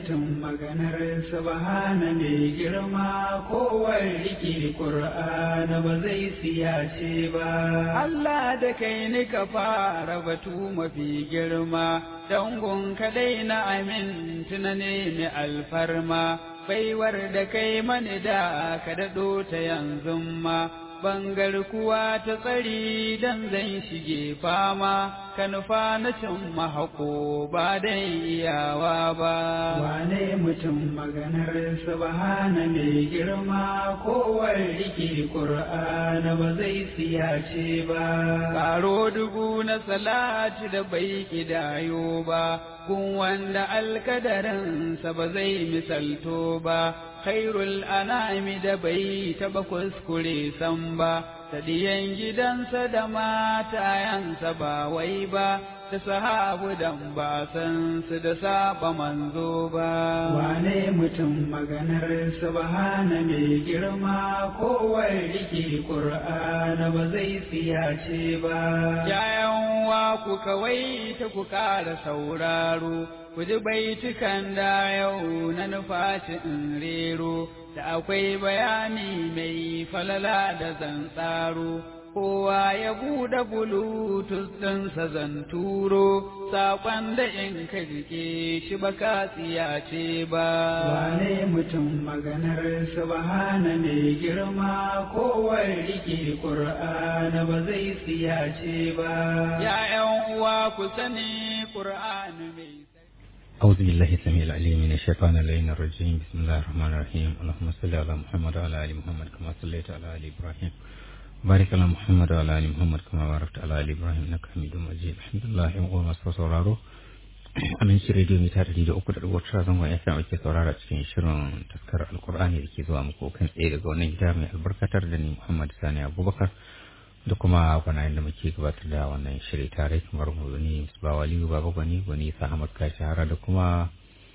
mutum maganar subhana mai girma kowar rike ƙur'ana ba zai siyace ba. Allah da kai ni ka fara batu mafi girma, dangon kadai na amin tuna nemi alfarma, baiwar da kai mani da ka daɗo ta yanzu ma. bangar kuwa ta tsari dan zan shige fama ka nufa na cin mahako ba dan iyawa ba wane mutum maganar subhana mai girma kowar rike qur'ana ba zai siyace ba karo dubu na salati da bai kidayo ba kun wanda alkadarinsa ba zai misalto ba khairul anami da bai taba kuskure san ba ta diyan gidansa da matayansa ba wai ba da sahabu dan ba san su da saba manzo ba wane mutum maganar subhana mai girma kowar rike qur'ana ba zai siyace ba yayan wa ku kawai ta ku kara sauraro ku ji baitukan da yau na nufaci in rero da akwai bayani mai falala da zan tsaro kowa ya buɗe bulutus ɗinsa zan turo saƙon da in ka jike shi ba ka tsiyace ba wane mutum maganar subhana mai girma kowar rike ƙur'ana ba zai tsiyace ba ya'yan uwa ku sani ƙur'ani mai أعوذ بالله السميع العليم من الشيطان اللعين الرجيم بسم الله الرحمن الرحيم اللهم صل على محمد وعلى آل محمد كما صليت على آل إبراهيم بارك على محمد وعلى آل محمد كما باركت على آل إبراهيم إنك حميد مجيد الحمد لله يوم ما sauraro amin shi rediyo mita ɗari da uku da ɗigo tara zangon ya fi ake saurara cikin shirin taskar alkur'ani da ke zuwa muku kan tsaye daga wannan gida mai albarkatar da ni muhammad sani abubakar da kuma gwanayen da muke gabatar da wannan shiri tare kamar gwani ba waliyu baba gwani gwani sahamad ka shahara da kuma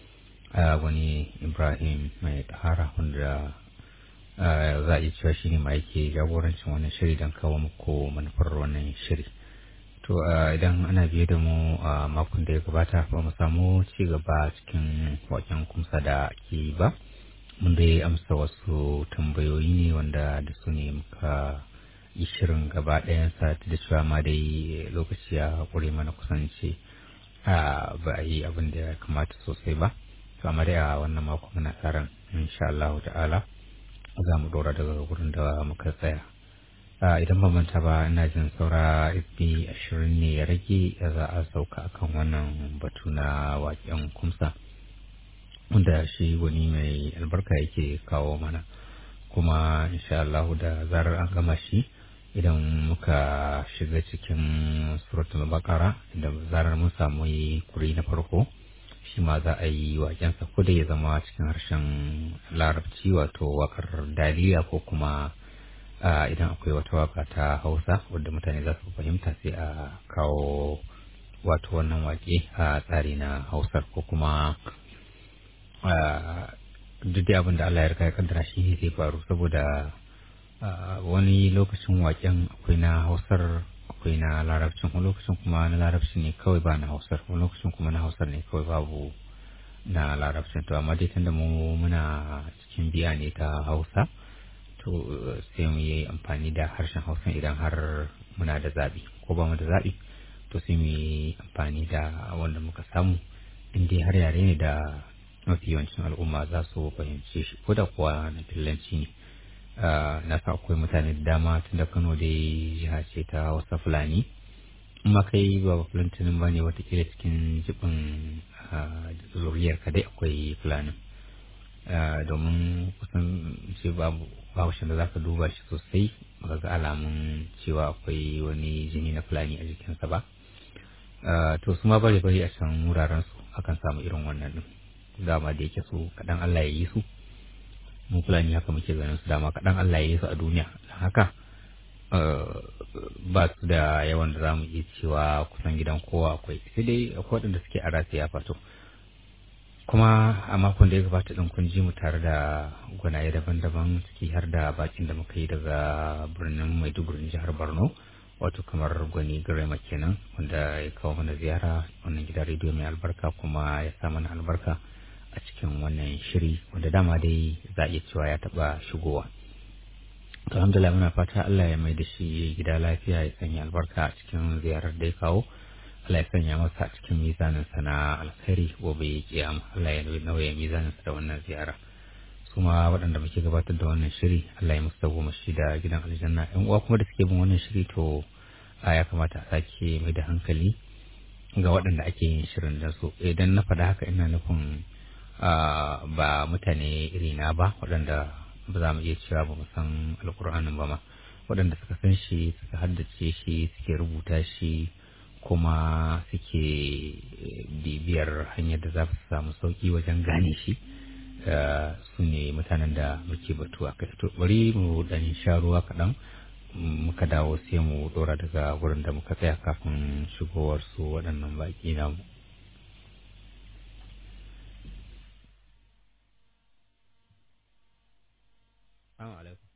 gwani ibrahim mai tahara wanda za a iya cewa shi ne ma yake jagorancin wannan shiri don kawo muku manufar wannan shiri to idan ana biye da mu a makon da ya gabata ba mu samu ci gaba cikin waken kumsa da ake ba mun dai amsa wasu tambayoyi ne wanda da su ne muka yi shirin gaba ɗayansa da cewa ma dai lokaci ya ƙure mana kusance ba a yi abin da ya kamata sosai ba to amma dai a wannan mako muna tsaron insha Allah ta'ala za mu ɗora daga wurin da muka tsaya idan ba manta ba ina jin saura fb ashirin ne ya rage za a sauka akan wannan batu na waƙen kumsa wanda shi wani mai albarka yake kawo mana kuma insha Allah da zarar an gama shi idan muka shiga cikin suratul bakara da zarar mun samu kuri na farko shi ma za a yi wakensa ko da ya zama cikin harshen larabci wato wakar daliya ko kuma idan akwai wata waka ta hausa wadda mutane za su fahimta sai a kawo wato wannan wake a tsari na hausar ko kuma duk da abin da Allah ya rika ya kaddara shi ne zai faru saboda wani lokacin waken akwai na hausar akwai na larabcin wani lokacin kuma na larabcin ne kawai ba na hausar wani lokacin kuma na hausar ne kawai babu na larabcin to amma dai tunda mu muna cikin biya ne ta hausa to sai mu yi amfani da harshen hausa idan har muna da zaɓi ko ba mu da zaɓi to sai mu yi amfani da wanda muka samu in dai har yare ne da mafi yawancin al'umma za su fahimce shi ko da kuwa na fillanci ne na sa akwai mutane da dama tun da kano dai jiha ce ta hausa fulani in ma kai ba fulantinin ba ne watakila cikin jibin zuriyar ka dai akwai fulanin domin kusan ce babu da za ka duba shi sosai ba ga alamun cewa akwai wani jini na fulani a jikinsa ba to su ma bare bari a can wuraren su akan samu irin wannan din dama da yake su kaɗan Allah ya yi su mu fulani haka muke ganin su dama kaɗan Allah ya yi su a duniya don haka ba su da yawan da za mu iya cewa kusan gidan kowa akwai sai dai akwai waɗanda suke a rasiya fato kuma a makon da ya gabata ɗin kun ji mu tare da gwanaye daban-daban ciki har da bakin da muka yi daga birnin maiduguri jihar borno wato kamar gwani garema kenan wanda ya kawo mana ziyara wannan gidan rediyo mai albarka kuma ya sa mana albarka a a cikin wannan shiri wanda dama dai za a iya cewa ya taɓa shigowa alhamdulillah muna fata Allah ya mai da shi gida lafiya ya sanya albarka a cikin ziyarar da ya kawo Allah ya sanya masa a cikin mizanin sa na alkhairi gobe kiyama Allah ya nauye mizanin sa da wannan ziyara kuma waɗanda muke gabatar da wannan shiri Allah ya musu goma shi da gidan aljanna yan uwa kuma da suke bin wannan shiri to ya kamata a sake mai da hankali ga waɗanda ake yin shirin da su idan na faɗa haka ina nufin ba mutane irina ba waɗanda ba za mu iya cewa ba mu san alkur'anin ba ma waɗanda suka san shi suka haddace shi suke rubuta shi kuma suke bibiyar hanyar da za su samu sauki wajen gane shi su ne mutanen da muke batu a kai to bari mu dan sha ruwa kaɗan muka dawo sai mu dora daga wurin da muka tsaya kafin shigowar su waɗannan baƙi namu Assalamu alaikum.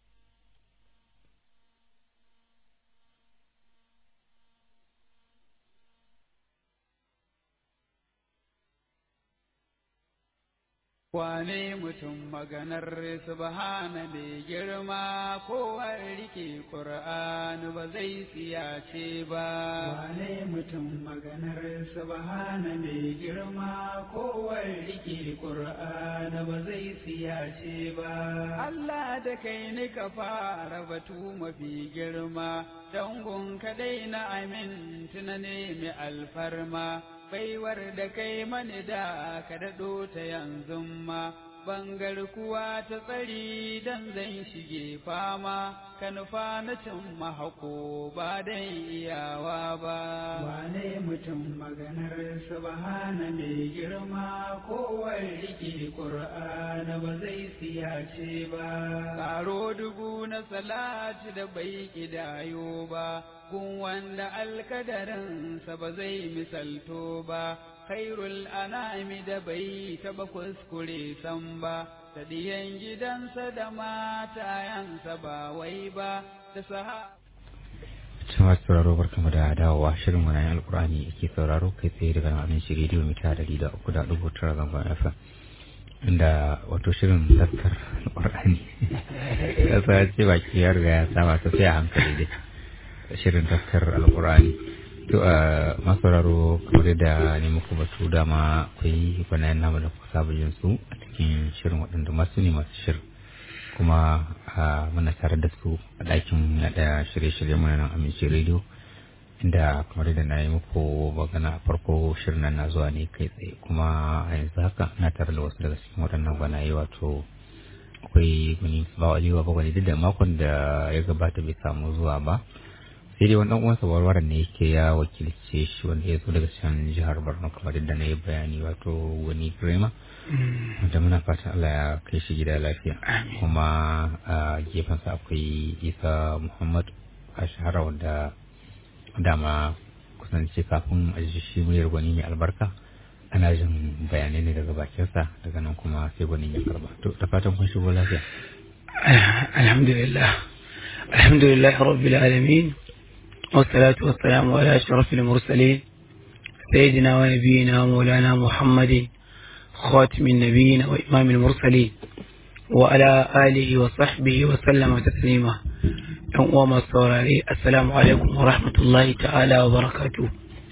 Wane mutum maganar subhana mai girma kowar rike ƙur'ani ba zai siyace ba. Wane mutum maganar subhana mai girma kowar rike ƙur'ani ba zai siyace ba. Allah da kai ni ka fara batu mafi girma, dangun kadai na amin tuna ne mai alfarma. baiwar da kai mani da ka daɗo ta yanzu ma bangar kuwa ta tsari dan zan shige fama ka nufa na cin mahako ba dan iyawa ba wane mutum maganar subhana mai girma kowar rike qur'ana ba zai siyace ba karo dubu na salati da bai kidayo ba gun wanda alkadarinsa ba zai misalto ba khairul anami da bai taba kuskure san ba da diyan gidansa da matayansa ba wai ba da saha Cewa sauraro barkamu da dawowa shirin wani alkur'ani yake sauraro kai tsaye daga nan shi rediyo mita dari da uku da dubu tara zangon FM inda wato shirin taskar alkur'ani ya sa ce baki ya riga ya saba ta sai a hankali dai shirin taskar alkur'ani to a masauraro kamar da ne muku batu dama akwai gwanayen namu da kuka saba yin su a cikin shirin waɗanda masu ne masu shirin kuma muna tare da su a ɗakin yaɗa shirye-shirye muna nan amince rediyo inda kamar da na yi muku magana a farko shirin nan na zuwa ne kai tsaye kuma a yanzu haka na tare da wasu daga cikin waɗannan gwanaye wato akwai gwani ba wa aliyu ba gwani duk da makon da ya gabata bai samu zuwa ba sai dai wani uwansa warwaran ne yake ya wakilce shi wanda ya zo daga can jihar borno kamar yadda na yi bayani wato wani grema wanda muna fatan allah ya kai shi gida lafiya kuma a gefensa akwai isa muhammad a shahara wanda dama kusance kafin a ji shi muryar gwani mai albarka ana jin bayanai ne daga bakinsa daga nan kuma sai gwanin ya karba to da fatan kun shigo lafiya alhamdulillah alhamdulillah rabbil alamin والصلاة والسلام على أشرف المرسلين سيدنا ونبينا مولانا محمد خاتم النبيين وإمام المرسلين وعلى آله وصحبه وسلم تسليما وما الصوراري السلام عليكم ورحمة الله تعالى وبركاته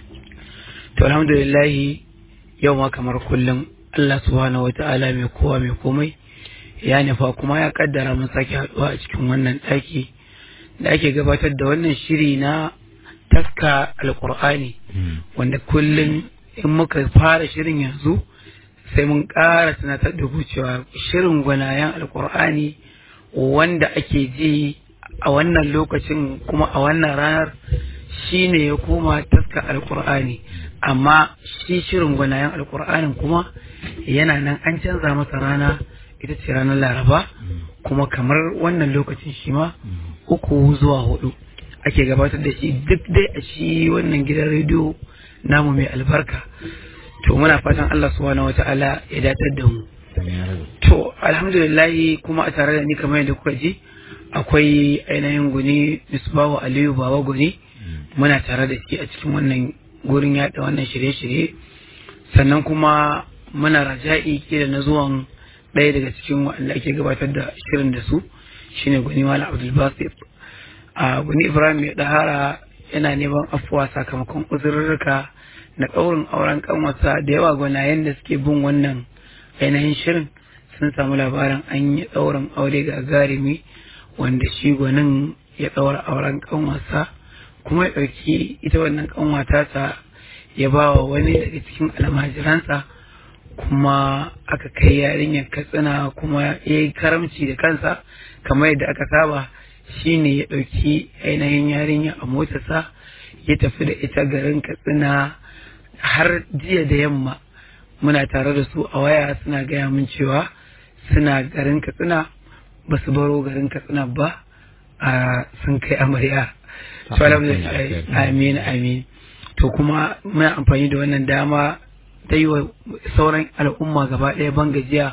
الحمد لله يوم كمر كل الله سبحانه وتعالى ميكوى ميكومي يعني فاكما يا قدر من ساكي haɗuwa a cikin wannan ɗaki da ake gabatar da wannan shiri na taska alkur'ani wanda kullum in muka fara shirin yanzu sai mun ƙara tunatar da ku cewa shirin gwanayen alkur'ani wanda ake ji a wannan lokacin kuma a wannan ranar shine ya koma taska alkur'ani amma shi shirin gwanayen alkur'anin kuma yana nan an canza masa rana ita ce ranar laraba kuma kamar wannan lokacin shi ma uku zuwa hudu ake gabatar da shi duk dai a shi wannan gidan rediyo namu mai albarka to muna fatan Allah subhanahu wata'ala ya datar da mu to alhamdulillah kuma a tare da ni kamar yadda kuka ji akwai ainihin guni misbahu aliyu baba guni muna tare da shi a cikin wannan gurin yada wannan shirye-shirye sannan kuma muna raja'i kila na zuwan ɗaya daga cikin waɗanda ake gabatar da shirin da su shine gwani malam abdul basir a gwani ibrahim mai ɗahara yana neman afuwa sakamakon uzurrurruka na ɗaurin auren kanwarsa da yawa gwanayen da suke bin wannan ainihin shirin sun samu labarin an yi ɗaurin aure ga garimi wanda shi gwanin ya ɗaura auren kanwarsa kuma ya ɗauki ita wannan kanwata ta ya ba wa wani daga cikin almajiransa kuma aka kai yarinyar katsina kuma ya yi karamci da kansa kamar yadda aka saba shine ya ɗauki ainihin yarinya a motarsa ya tafi da ita garin katsina har jiya da yamma muna tare da su a waya suna gaya min cewa suna garin katsina ba su baro garin katsina ba a sun kai amarya to alhamdulillah amin amin to kuma muna amfani da wannan dama ta yi wa sauran al'umma gaba ɗaya ban gajiya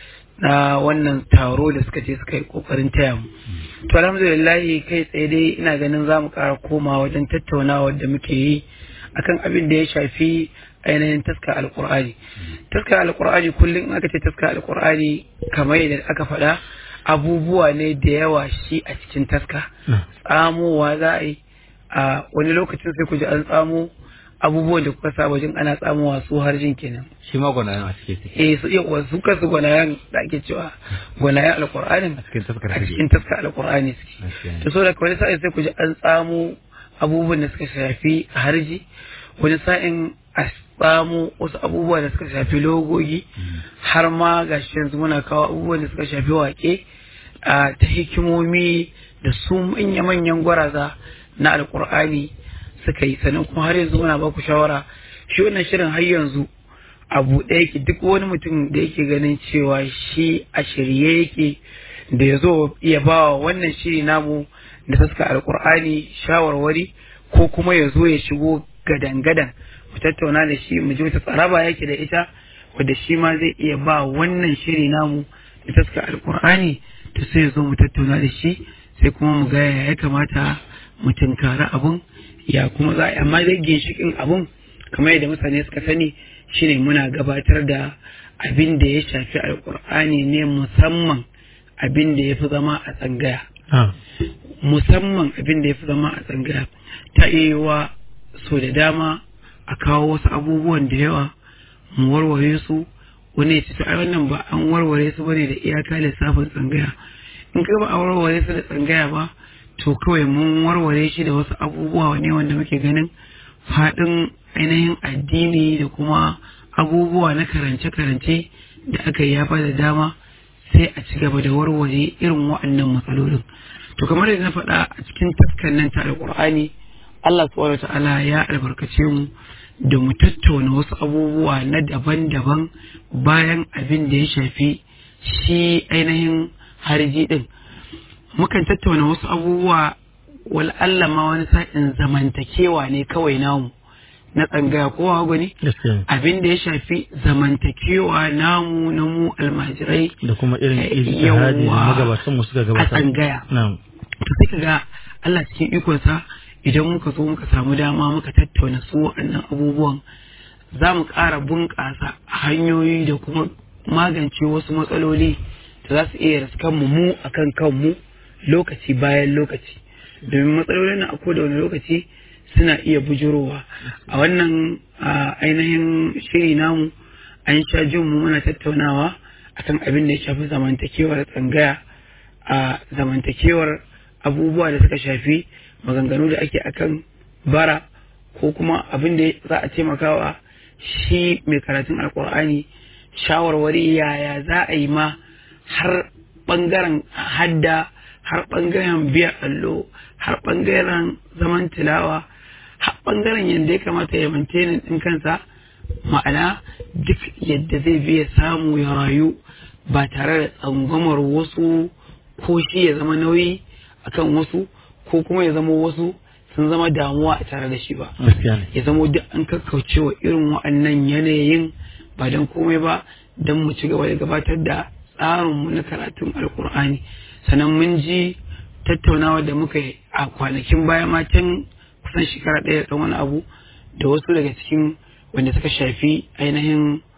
na wannan taro da suka ce suka yi kokarin taya mu to alhamdulillah kai tsaye dai ina ganin za mu ƙara koma wajen tattaunawa da muke yi akan abin da ya shafi ainihin taska alkur'ani taska alkur'ani kullum in aka ce taska alkur'ani kamar yadda aka faɗa abubuwa ne da yawa shi a cikin taska tsamowa za a yi a wani lokacin sai ku ji an tsamo abubuwan da kuka saba jin ana tsamowa su har jin kenan shi ma gwanayen a cikin su eh su iya su kansu gwanayen da ake cewa gwanayen alkur'anin a cikin taskar a cikin taska alkur'ani suke to so da wani sa'in sai ku ji an tsamo abubuwan da suka shafi harji wani sa'in a tsamo wasu abubuwa da suka shafi logogi har ma ga shi yanzu muna kawo abubuwan da suka shafi wake a ta hikimomi da su manya-manyan gwaraza na alkur'ani suka yi sannan kuma har yanzu muna baku shawara shi wannan shirin har yanzu abu ɗaya yake duk wani mutum da yake ganin cewa shi a shirye yake da ya zo ya ba wa wannan shiri namu da taska alkur'ani shawarwari ko kuma ya zo ya shigo gadan-gadan mu tattauna da shi mu ji wata tsaraba yake da ita wadda shi ma zai iya ba wannan shiri namu da taska alkur'ani to sai ya zo mu tattauna da shi sai kuma mu ga ya kamata mu tunkari abun ya kuma za a amma zai ginshikin abun kamar yadda mutane suka sani shine muna gabatar da abin da ya shafi alkur'ani ne musamman abin da ya fi zama a tsangaya musamman abin da ya fi zama a tsangaya ta iya so da dama a kawo wasu abubuwan da yawa mu warware su wani ya ci ta wannan ba an warware su bane da iyaka lissafin tsangaya in ka ba a warware su da tsangaya ba to kawai mun warware shi da wasu abubuwa ne wanda muke ganin faɗin ainihin addini da kuma abubuwa na karance-karance da aka yi yafa da dama sai a ci gaba da warware irin wa'annan matsalolin to kamar yadda na faɗa a cikin taskan nan ta alƙur'ani Allah subhanahu ta'ala ya albarkace mu da mu tattauna wasu abubuwa na daban-daban bayan abin da ya shafi shi ainihin harji din mukan tattauna wasu abubuwa wal Allah ma wani sa'in zamantakewa ne kawai namu na tsangaya ko hagu ne abin da ya shafi zamantakewa namu na mu almajirai da kuma irin ijtihadi magabatan mu suka a gabatar tsangaya na'am to sai kaga Allah cikin ikonsa idan muka zo muka samu dama muka tattauna su waɗannan abubuwan za mu ƙara bunƙasa hanyoyi da kuma magance wasu matsaloli da za su iya riskan mu mu akan kanmu lokaci bayan lokaci domin matsalolin na a da wani lokaci suna iya bujurowa a wannan ainihin shiri namu an sha jin mu muna tattaunawa akan abin da ya shafi zamantakewar tsangaya a zamantakewar abubuwa da suka shafi maganganu da ake akan bara ko kuma abin da za a taimakawa shi mai karatun alkur'ani shawarwari yaya za a yi ma har bangaren hadda har bangaren biya allo har bangaren zaman tilawa har bangaren yadda ya kamata ya maintainin ɗin kansa ma'ana duk yadda zai biya samu ya rayu ba tare da tsangwamar wasu ko shi ya zama nauyi akan wasu ko kuma ya zama wasu sun zama damuwa a tare da shi ba ya zama duk an kakkauce wa irin wa'annan yanayin ba don komai ba don mu ci gaba da gabatar da tsarinmu na karatun alkur'ani sannan mun ji tattaunawa da muka yi a kwanakin baya ma can kusan shekara ɗaya da wani abu da wasu daga cikin wanda suka shafi ainihin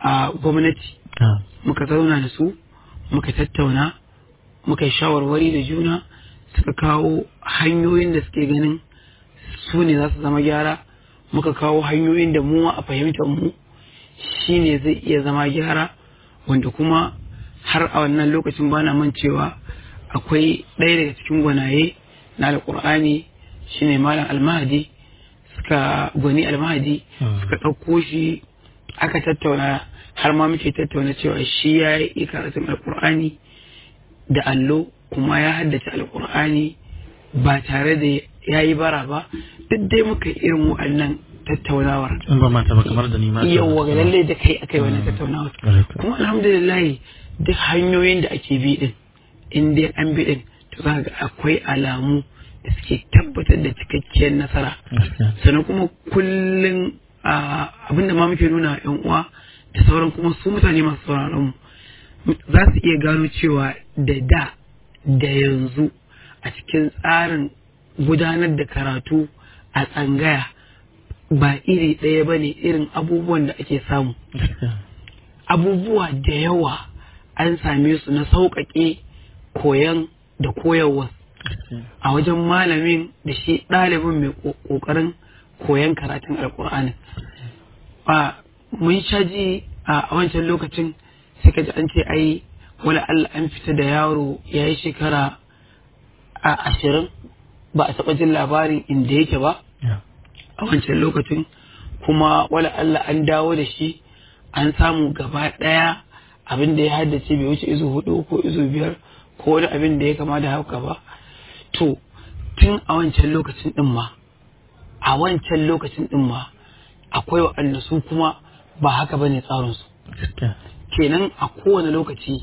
a gwamnati Ah. muka zauna da su muka tattauna muka yi shawarwari da juna suka kawo hanyoyin da suke ganin su ne za su zama gyara muka kawo hanyoyin da mu a fahimtar mu shi ne zai iya zama gyara wanda kuma har a wannan lokacin bana man cewa akwai ɗaya daga cikin gwanaye na alƙur'ani shine malam almahadi suka gwani almahadi Hmm. suka ɗauko shi aka tattauna har ma muke tattauna cewa shi ya yi karatun alƙur'ani da allo kuma ya haddace alƙur'ani ba tare da ya yi bara ba duk dai muka yi irin wa'annan tattaunawar in ba mata ba kamar da ni ma yawwa ga lalle da kai akai wannan tattaunawar Correct. kuma alhamdulillah duk hanyoyin da ake bi din in dai an bi din to za ga akwai alamu da suke tabbatar da cikakkiyar nasara Gaskiya. sannan kuma kullum abin da ma muke nuna wa yan uwa da sauran kuma su mutane masu sauraron mu za su iya gano cewa da da da yanzu a cikin tsarin gudanar da karatu a tsangaya ba iri ɗaya ba ne irin abubuwan da ake samu Gaskiya. abubuwa da yawa an same su na sauƙaƙe koyan da koyarwa Gaskiya. a wajen malamin da shi ɗalibin mai ƙo- ƙoƙarin koyan karatun alƙur'ani a mun sha ji a wancan lokacin sai ka ji an ce ai wala Allah an fita da yaro ya yi shekara a ashirin ba a taɓa jin labarin inda yake ba Yeah. a wancan lokacin kuma wala Allah an dawo da shi an samu gaba ɗaya abin da ya haddace bai wuce izu hudu ko izu biyar ko wani abin da ya kama da haka ba to tun a wancan lokacin ɗin ma a wancan lokacin ɗin ma akwai waɗanda su kuma ba haka bane tsarinsu Gaskiya. kenan a kowane lokaci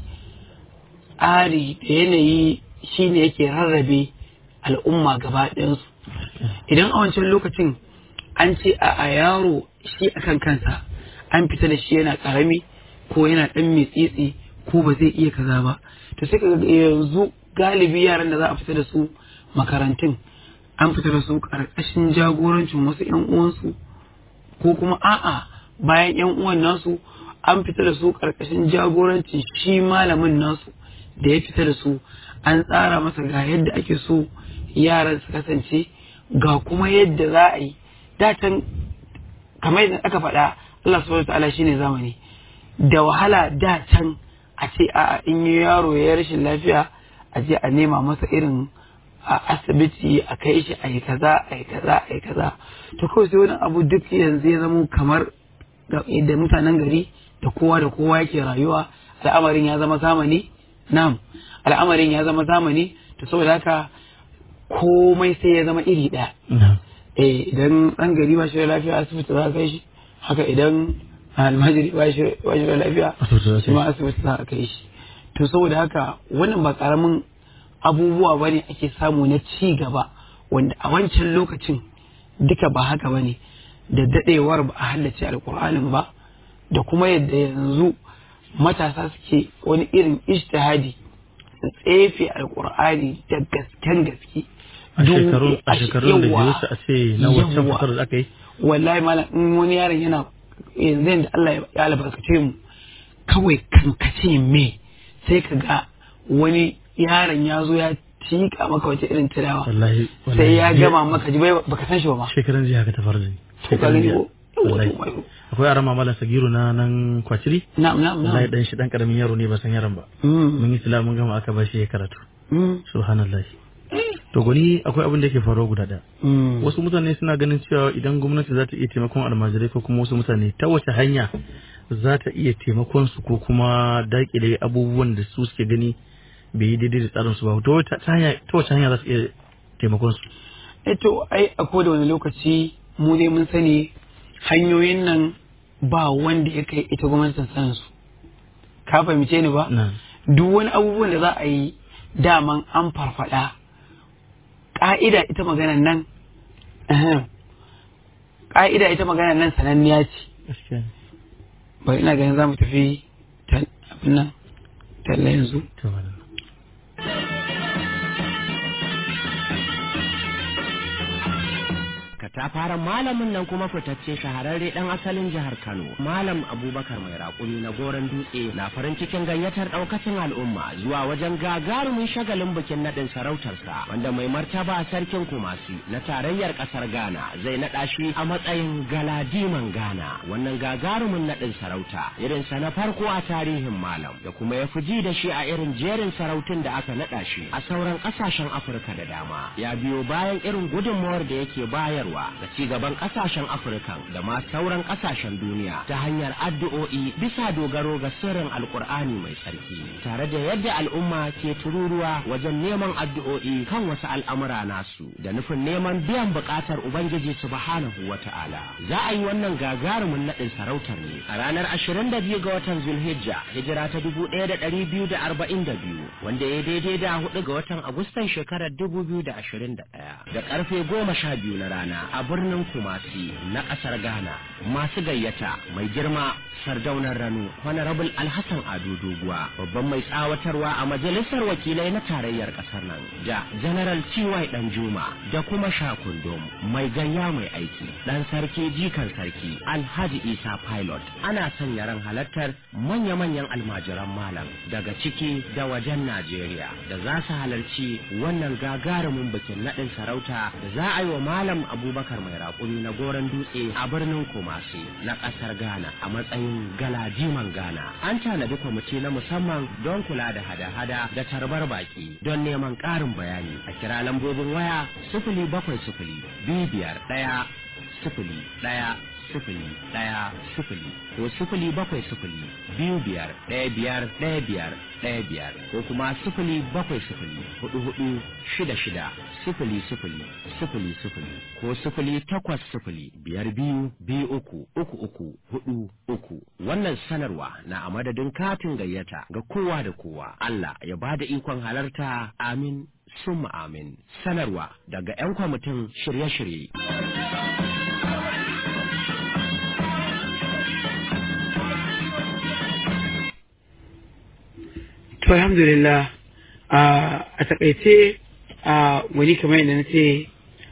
tsari da yanayi shine yake rarrabe al'umma gaba ɗayansu idan a wancan lokacin an ce a a yaro shi akan kansa an fita da shi yana ƙarami ko yana ɗan mitsitsi ko ba zai iya kaza ba to sai ka ga yanzu galibi yaran da za a fita da su makarantun an fita da su ƙarƙashin jagorancin wasu 'yan uwansu ko kuma a'a bayan yan uwan nasu an fita da su karkashin jagoranci shi malamin nasu da ya fita da su an tsara masa ga yadda ake so yaran su kasance ga kuma yadda za a yi datan kamar yadda aka faɗa Allah subhanahu ta'ala shine zamani da wahala da can a ce a in yi yaro ya yi rashin lafiya a je a nema masa irin a asibiti a kai shi a yi kaza a yi kaza a yi kaza to kawai sai wani abu duk yanzu ya zama kamar da da mutanen gari da kowa da kowa yake rayuwa al'amarin ya zama zamani na'am al'amarin ya zama zamani to saboda haka komai sai ya zama iri ɗaya Yeah. eh idan ɗan gari ba shi da lafiya asibiti za a kai shi haka idan almajiri ba shi ba shi da lafiya Asibiti za a kai shi ma asibiti za a kai shi to saboda haka wannan ba karamin abubuwa ba ne ake samu na ci gaba wanda a wancan lokacin duka ba haka ba ne da dadewar ba a hallace alkur'anin ba da kuma yadda yanzu matasa suke wani irin ishtihadi su tsefe alkur'ani da gasken gaske A Duk- shekarun a a she- shekarun da yawwa. biyu su a ce na wancan Yawwa. fitar da aka yi. wallahi malam in wani yaron yana yanzu yadda Allah ya albarkace mu kawai kankace me sai ka ga wani yaron ya zo ya tika maka wata irin tilawa Wallahi. sai ya wallahi. gama maka ji bai baka san shi ba ma Shekaran jiya haka ta faru da ni. to ka Shekaran gani jiya. ko Yawwa, Wallahi. to, Akwai arama malam Sagiru na nan kwaciri. na'am na'am Wallahi na'am dan shi dan karamin yaro ne ba san yaron ba. Mm, Mun yi sila mun gama aka bashi ya karatu. mm, Subhanallah. To gwani akwai abin da yake faruwa guda ɗaya. mm. Wasu mutane suna ganin cewa idan gwamnati za ta iya taimakon almajirai ko kuma wasu mutane ta wace hanya za ta iya taimakon su ko kuma daƙile abubuwan da su suke gani bai yi daidai da tsarin su ba. Ta wace ta hanya ta wace hanya za su iya taimakon su? Eh to ai a koda wani lokaci mu dai mun sani hanyoyin nan ba wanda ya kai ita gwamnatin sanin su ka fahimce ni ba Na. duk wani abubuwan da za a yi daman an farfada ƙa'ida ita maganan nan ahem, ƙa'ida ita maganan nan sananniya ce Gaskiya. bari ina ganin za mu tafi ta- abin nan talla yanzu To, malam. ka katafaren malamin nan kuma fitacce shahararre dan asalin jihar Kano malam Abubakar mai raƙumi na goron dutse na farin cikin gayyatar ɗaukacin al'umma zuwa wajen gagarumin shagalin bikin naɗin sarautarsa wanda mai martaba sarkin Kumasi na tarayyar ƙasar Ghana zai naɗa shi a matsayin galadiman Ghana wannan gagarumin naɗin sarauta irinsa na farko a tarihin malam da kuma ya fi ji da shi a irin jerin sarautun da aka naɗa shi a sauran ƙasashen Afirka da dama ya biyo bayan irin gudunmawar da yake bayarwa ga ci gaban ƙasashen Afirka da ma sauran ƙasashen duniya ta hanyar addu'o'i bisa dogaro ga sirrin Alƙur'ani mai tsarki tare da yadda al'umma ke tururuwa wajen neman addu'o'i kan wasu al'amura nasu da nufin neman biyan buƙatar Ubangiji subhanahu wa ta'ala za a yi wannan gagarumin naɗin sarautar ne a ranar 22 ga watan Zulhijja hijira ta 1242 wanda ya daidai da hudu ga watan Agustan shekarar 2021 da karfe goma sha biyu na rana a birnin Kumasi na ƙasar Ghana masu gayyata mai girma sardaunar rano Honorable Alhassan Ado Doguwa babban mai tsawatarwa a majalisar wakilai na tarayyar ƙasar nan da General T.Y. Danjuma da kuma Shakundum mai gayya mai aiki dan sarki jikan sarki Alhaji Isa Pilot ana sanya ran halartar manya-manyan almajiran malam daga ciki da wajen Najeriya da za su halarci wannan gagarumin bikin naɗin sarauta da za a yi wa malam Abubakar mai raƙumi na goron dutse a birnin Kumasi na ƙasar Ghana a matsayin galadiman Ghana. An tanadi kwamiti na musamman don kula da hada-hada da tarbar baki don neman ƙarin bayani a kira lambobin waya sifili bakwai sifili biyu biyar ɗaya sifili ɗaya sifili ɗaya sifili ko sifili bakwai sifili biyu biyar ɗaya biyar ɗaya biyar ɗaya biyar ko kuma sifili bakwai sifili hudu hudu shida shida sifili sifili sifili sifili ko sifili takwas sifili biyar biyu biyu uku uku uku hudu uku wannan sanarwa na a madadin katin gayyata ga kowa da kowa Allah ya bada ikon halarta amin summa amin sanarwa daga 'yan kwamitin shirye-shirye. to alhamdulillah a takaice a wani kamar yadda na ce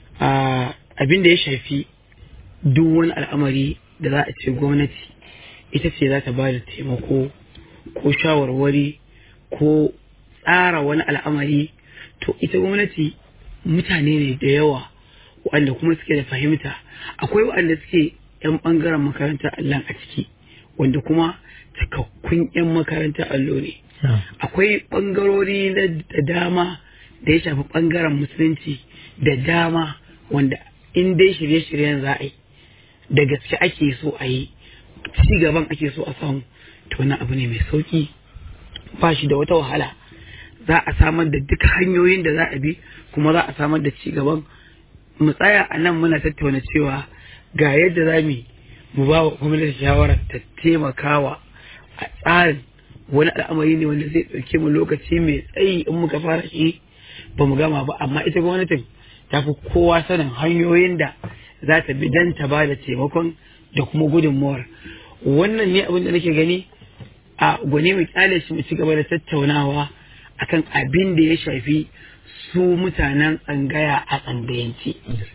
abin da ya shafi duk wani al'amari da za a ce gwamnati ita ce za ta ba da taimako ko shawarwari ko tsara wani al'amari to ita gwamnati mutane ne da yawa waɗanda kuma suke da fahimta akwai waɗanda suke 'yan ɓangaren makarantar allon a ciki wanda kuma cikakkun 'yan makarantar allo ne akwai ɓangarori da dama da ya shafi ɓangaren musulunci da dama wanda in dai shirye-shiryen za a yi da gaske ake so a yi ci gaban ake so a samu to wani abu ne mai sauki ba shi da wata wahala za a samar da duk hanyoyin da za a bi kuma za a samar da ci gaban mu tsaya a nan muna tattauna cewa ga yadda za mu mu ba wa gwamnati shawarar ta taimakawa a tsarin wani al'amari ne wanda zai ɗauke mu lokaci mai tsayi in muka fara shi ba mu gama ba amma ita gwamnatin ta fi kowa sanin hanyoyin da za ta bi don ta ba da taimakon da kuma gudunmawar wannan ne abin da nake gani a gwani mu kyale shi mu ci gaba da tattaunawa akan abin da ya shafi su mutanen tsangaya a tsangayanci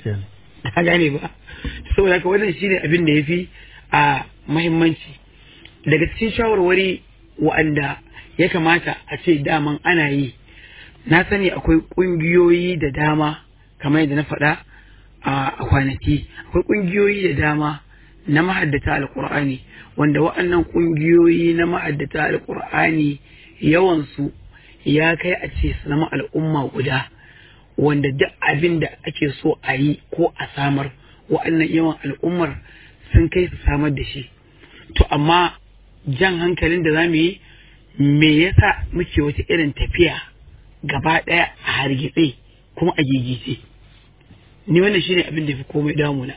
ka gane ba saboda haka wannan shine abin da ya fi a mahimmanci daga cikin shawarwari wa'anda ya kamata a ce daman ana yi na sani akwai ƙungiyoyi da dama kamar yadda na faɗa a kwanaki akwai ƙungiyoyi da dama na mahaddata alƙur'ani wanda wa'annan ƙungiyoyi na mahaddata alƙur'ani yawansu ya kai a ce su zama al'umma guda wanda duk abin da ake so a yi ko a samar wa'annan yawan al'ummar sun kai su samar da shi to amma jan hankalin da za mu yi me yasa muke wata irin tafiya gaba ɗaya a hargitse kuma a gigice ni wannan shine abin da fi komai damuna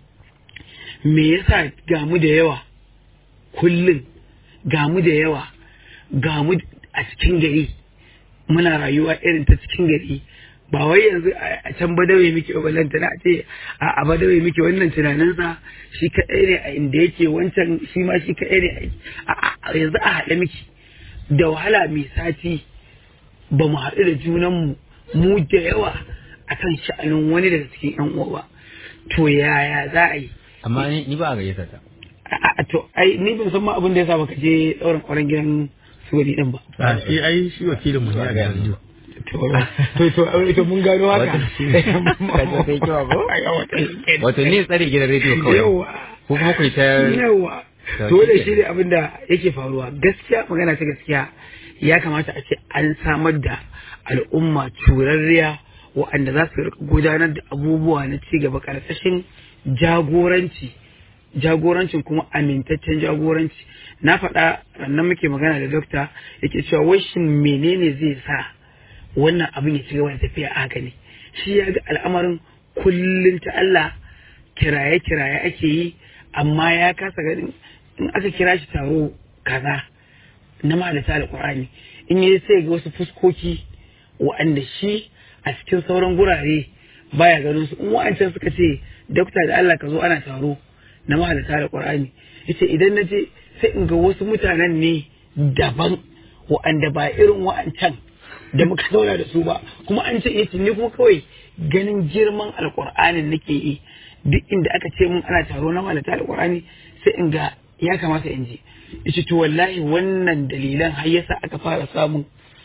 me yasa gamu da yawa kullum gamu da yawa gamu a cikin gari muna rayuwa irin ta cikin gari ba wai yanzu a can badawe muke balanta na ce a badawe muke wannan tunaninsa shi kaɗai ne a inda yake wancan shi ma shi kaɗai ne a yanzu a haɗe miki da wahala mai sati ba mu haɗu da junanmu mu da yawa akan sha'anin wani daga cikin yan uwa ba to yaya za a yi amma ni ni ba a gayyata ta a a- to ai ni ban san ma abin da ya sa baka je ɗaurin ƙwaron gidan sugari din ba a shi ai shi wakilin mu ne a gidan rediyo to to to to mun gano haka Wato shi ne. Kaji sai kiwa ko? Ai, wato shi kenan. wato ni tsare gidan rediyo kawai yawa ko kuma ku yi ta yawa To, to da shi shi ne abin da yake faruwa gaskiya magana ta gaskiya ya kamata a ce an samar da al'umma curarriya waɗanda za su rika gudanar da abubuwa na ci gaba ƙarƙashin jagoranci jagorancin kuma amintaccen jagoranci na faɗa rannan muke magana da dokta yake cewa wai shin menene zai sa wannan abin ya ci gaba da tafiya a haka ne shi ya ga al'amarin kullum ta Allah kiraye-kiraye ake yi amma ya kasa ganin in aka kira shi taro kaza na malata alƙur'ani in yi sai ga wasu fuskoki wa'anda shi a cikin sauran gurare baya ganin su in wa'ancan suka ce dokta da Allah ka zo ana taro na mahalata alƙur'ani yace idan na je sai in ga wasu mutanen ne daban wa'anda ba irin wa'ancan da muka zauna da su ba kuma an ce yace ni kuma kawai ganin girman alƙur'anin nake yi duk inda aka ce mun ana taro na malata alƙur'ani sai in ga ya kamata in je yace to wallahi wannan dalilan har yasa aka fara samun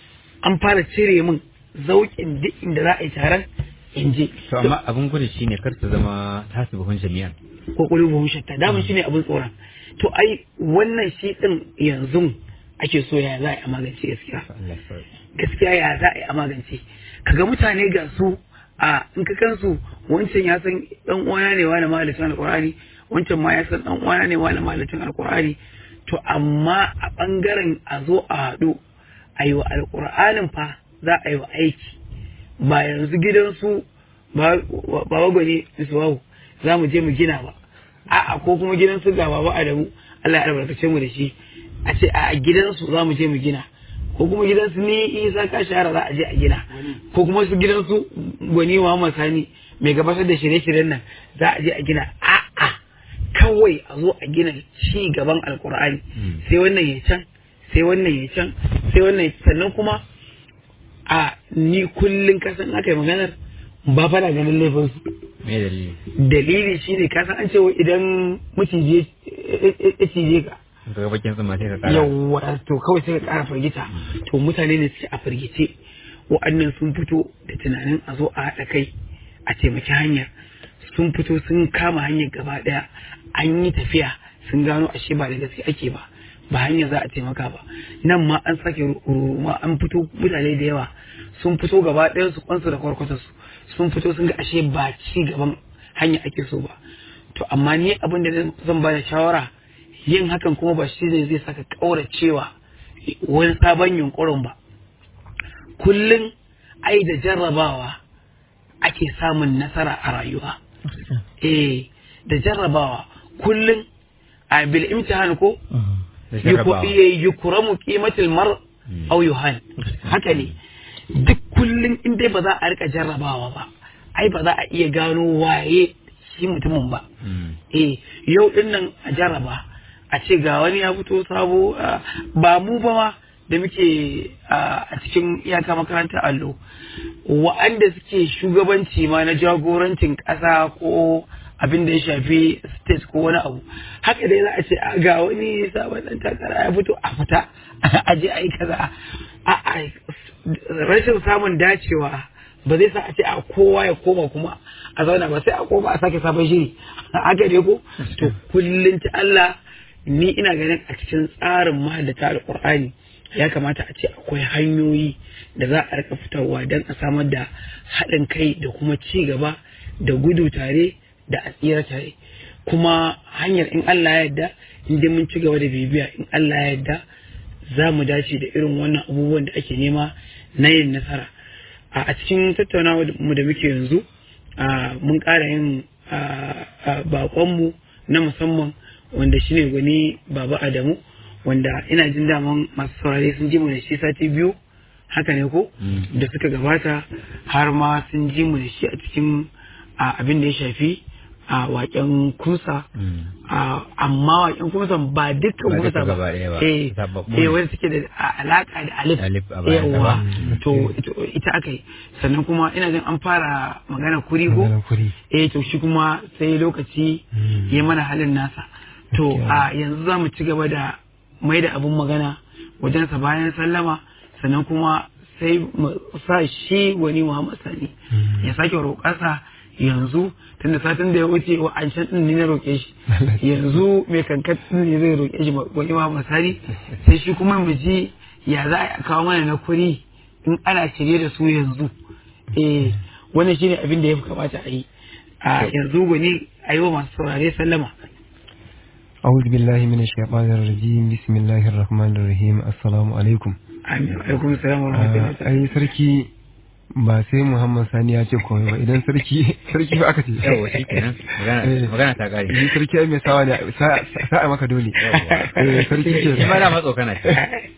an fara cire min zauƙin duk inda za a yi taron in je to amma abin gudu shine kar ta zama tasu buhun jami'an ko qulubuhum shatta daman shine abin tsoron to ai wannan shi din yanzu ake so ya za a yi a magance gaskiya Allah ya sauke. gaskiya ya za a yi a magance kaga mutane ga su a in ka kansu wancan ya san dan uwana ne wani malamin alqur'ani wancan ma ya san dan uwana ne wani malamin alqur'ani to amma a bangaren a zo a haɗu a yi wa alqur'anin fa za a yi wa aiki ba yanzu gidansu ba ba gwani su wawu za mu je mu gina ba a'a ko kuma gidansu ga baba Adamu Allah ya albarkace mu da shi a ce a gidansu za mu je mu gina ko kuma gidansu ni isa ka shahara za a je a gina ko kuma su gidansu gwani Muhammad Sani mai gabatar da shirye-shiryen nan za a je a gina a'a kawai a zo a gina ci gaban alkur'ani sai wannan ya can sai wannan ya can sai wannan ya sannan kuma a ni kullum kasan aka yi maganar ba fara ganin laifin su me dalili dalili shine kasan an ce wai idan maciji ya- ya ya cije ka ka ga bakin tsumma sai ka kara yawwa to kawai sai ka kara firgita to mutane ne suke a firgice wa'annan sun fito da tunanin a zo a haɗa kai a taimaki hanyar sun fito sun kama hanyar gaba ɗaya an yi tafiya sun gano ashe ba da gaske ake ba ba hanyar za a taimaka ba nan ma an sake ruruma an fito mutane da yawa sun fito gaba ɗayan su kwansu da kwarkwata su sun fito sun ga ashe ba ci gaban hanya ake so ba to amma ni abin da zan ba da shawara yin hakan kuma ba shi ne zai saka ƙauracewa wani sabon yunkurin ba kullum ai da jarrabawa ake samun nasara a rayuwa eh da jarrabawa kullum a bil imtihan ko da jarrabawa. yukuramu qimatil mar aw yuhan haka ne duk kullum in dai ba za a rika jarrabawa ba ai ba za a iya gano waye shi mutumin ba Mm. eh yau din nan a jarraba a ce ga wani ya fito sabo ah, ba mu ba ma da muke ah, a cikin iyaka makarantar allo wa'anda suke shugabanci ma na jagorancin ƙasa ko abin da ya shafi state ko wani abu haka dai za a ce a ga wani sabon ɗan takara ya fito a fita a je a yi kaza a a rashin samun dacewa ba zai sa a ce a kowa ya koma kuma a zauna ba sai a koma a sake sabon shiri haka dai ko to kullum ta Allah ni ina ganin a cikin tsarin ma da ta alƙur'ani ya kamata a ce akwai hanyoyi da za a rika fitarwa don a samar da haɗin kai da kuma ci gaba da gudu tare da a tsira tare kuma hanyar in Allah ya yarda in dai mun ci gaba da bibiya in Allah ya yarda za mu dace da irin wannan abubuwan da ake nema na yin nasara a a cikin tattaunawa mu da muke yanzu a, mun ƙara yin a, a, baƙonmu na musamman wanda shine gwani baba adamu wanda ina jin daman masu saurare sun ji mu da shi sati biyu haka ne ko Mm. da suka gabata har ma sun ji mu da shi a cikin a, abin da ya shafi a waken kusa Mm. a amma waken kusa ba dukkan Ba duka kusa gaba ɗaya ba. eh Zababbu eh ne. wanda suke da a- alaka da alif Alif a bayan sa ba. yawa to ito- ita aka yi sannan kuma ina jin an fara magana kuri ko Maganar kuri. eh to shi kuma sai lokaci ya mana halin nasa to a yanzu za mu ci gaba da mai da abin magana wajensa bayan sallama sannan kuma sai mu sa shi wani Muhammad Sani ya sake roƙasa yanzu tunda satin da ya wuce wa an shan din ne na roƙe shi yanzu mai kankan din ne zai roƙe shi wani Muhammad Sani sai shi kuma mu ji ya za a kawo mana na kuri in ana shirye da su yanzu eh wannan shine abin da ya fi kamata a yi a yanzu gwani a yi wa masu saurare sallama أعوذ بالله من الشيطان الرجيم بسم الله الرحمن الرحيم السلام عليكم amin alaikum salam wa rahmatullahi ta'ala. ai sarki ba sai Muhammad Sani ya ce komai ba idan sarki sarki ba aka ce Yawwa shi kenan. Magana Eh. magana ta ƙare. Shi sarki ai mai sawa ne sa- sa'a maka dole eh sarki ke Shi ma da matso kana ce.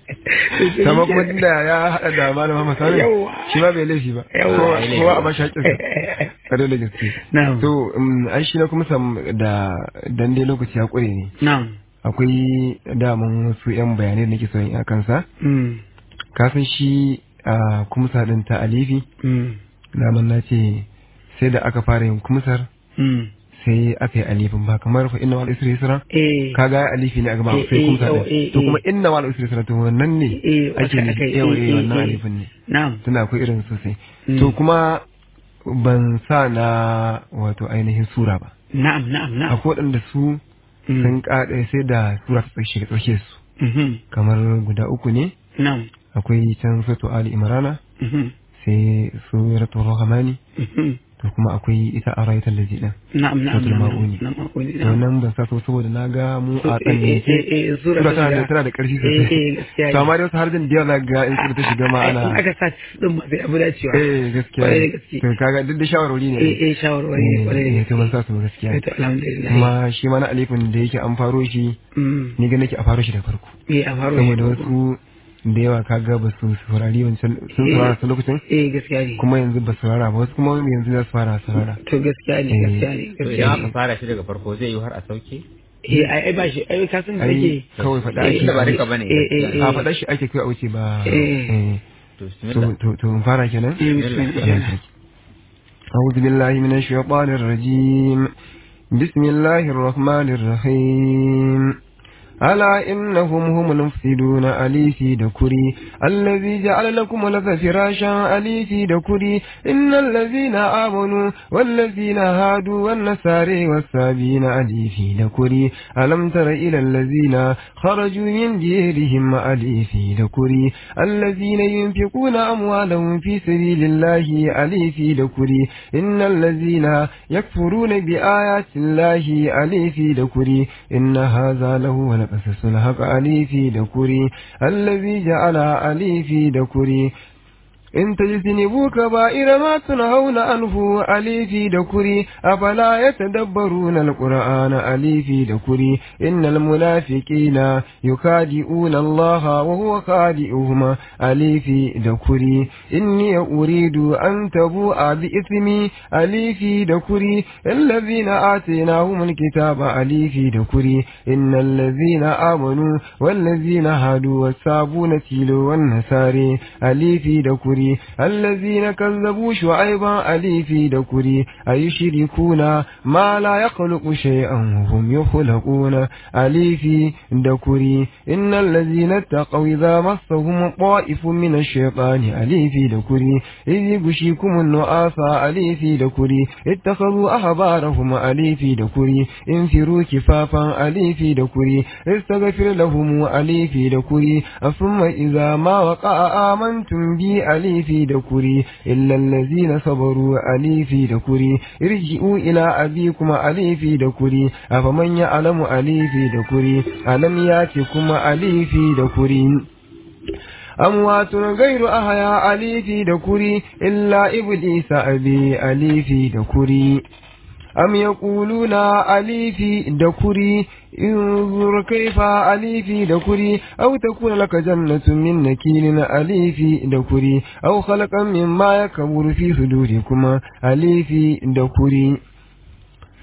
sama kuma tunda ya haɗa da malam Muhammad Sani Yawwa. shi ma bai laifi ba Yawwa. kowa kowa a bashi haƙƙinsa kare da gaske Na'am. to um, ai shi na kuma sam da dan dai lokaci ya ƙure ne Na'am. akwai daman wasu 'yan bayanai da nake son yi a kansa Mm. kasan shi a kumsa din ta alifi Mm. daman na ce sai da aka fara yin kumsar Mm. sai aka yi alifin ba kamar fa inna wal isri yusra Eh. kaga ya alifi ne a gaba Eh, sai eh, kumsa oh, din eh, to kuma eh. inna wal isri yusra to wannan ne Eh, ake aka- ne aka yi, yawa eh, eh wannan eh, eh. alifin ne Na'am. tana akwai irin sosai Mm. to kuma ban sa na wato ainihin sura ba Na'am, na'am, na'am. akwai waɗanda su Mm. sun kaɗe sai da sura ta tsakiyar tsakiyar su Mhm. kamar guda uku ne Na'am. akwai can suratu ali imrana Mhm. sai suratul rahmani Mhm. to kuma akwai ita araitan lazi din Na'am, na'am, Suratul na'am. Ma'uni. Na'am, ma'uni, to na'am. nan ban sa so saboda na ga mu So, a eh, eh, eh, tsanne eh, sura sura ta tana da shiga. tana da ƙarfi Eh, eh, sosai gaskiya to ne. amma dai wasu harjin da yawa za ga in sura ta shiga ma Ai, ana in aka sa din ma sai abu dacewa. eh gaskiya Kwarai da ne. gaske. to kaga duk da shawarwari ne Eh, eh, shawarwari ne, kwarai da eh to ban gaske. sa su ba gaskiya Eh, to, alhamdulillah. kuma shi ma na alifin da yake an faro shi Mm. ni ga nake a faro shi da farko Eh, a faro saboda shi. wasu da yawa kaga ba su saurari wancan sun saurara su lokacin Eh, gaskiya ne. kuma yanzu ba su saurara ba wasu kuma yanzu za su fara saurara To gaskiya ne, Eh. gaskiya ne, To gaskiya idan aka ne. fara shi daga farko zai yi har a sauke? Eh, ai ai ba shi, ai ka san da ai yake. kawai faɗa Eh, ake Tunda ba duka bane. eh, eh, eh. a faɗa shi ake kai a wuce ba Eh. eh. To to bismillah. to to mun fara kenan Eh, bismillah. أعوذ بالله من الشيطان الرجيم بسم الله الرحمن الرحيم ألا إنهم هم المفسدون ألي في دكري الذي جعل لكم الأرض فراشا ألي في دكري إن الذين آمنوا والذين هادوا والنصارى والسابين ألي في دكري ألم تر إلى الذين خرجوا من ديرهم ألي في دكري الذين ينفقون أموالهم في سبيل الله ألي في دكري إن الذين يكفرون بآيات الله ألي في دكري إن هذا له لقصص الحق ألي في دكري الذي جعل ألي في دكري إن تجتنبوا كبائر ما تنهون عنه ألي في دكري أفلا يتدبرون القرآن ألي في دكري إن المنافقين يخادعون الله وهو خادعهم ألي في دكري إني أريد أن تبوء بإثمي ألي في دكري الذين آتيناهم الكتاب ألي في دكري إن الذين آمنوا والذين هادوا والسابون تيلو والنساري ألي في دكري الذين كذبوا شعيبا ألي في دكري أيشركون ما لا يخلق شيئا وهم يخلقون ألي في دكري إن الذين اتقوا إذا مسهم طائف من الشيطان ألي في دكري إذ يغشيكم النعاس ألي في دكري اتخذوا أحبارهم ألي في دكري انفروا كفافا ألي في دكري استغفر لهم ألي في دكري ثم إذا ما وقع آمنتم بي ألي في دكري إلا الذين صبروا ألي في دكري ارجعوا إلى أبيكم ألي في دكري أفمن يعلم ألي في دكري ألم ياتكم ألي في دكري أموات غير أحياء ألي في دكري إلا إبليس أبي ألي في دكري أم يقولون ألي في دكري انظر كيف ألي في دكري أو تكون لك جنة من نكيل ألي في دكري أو خلقا مما يكبر في صدوركما ألي في دكري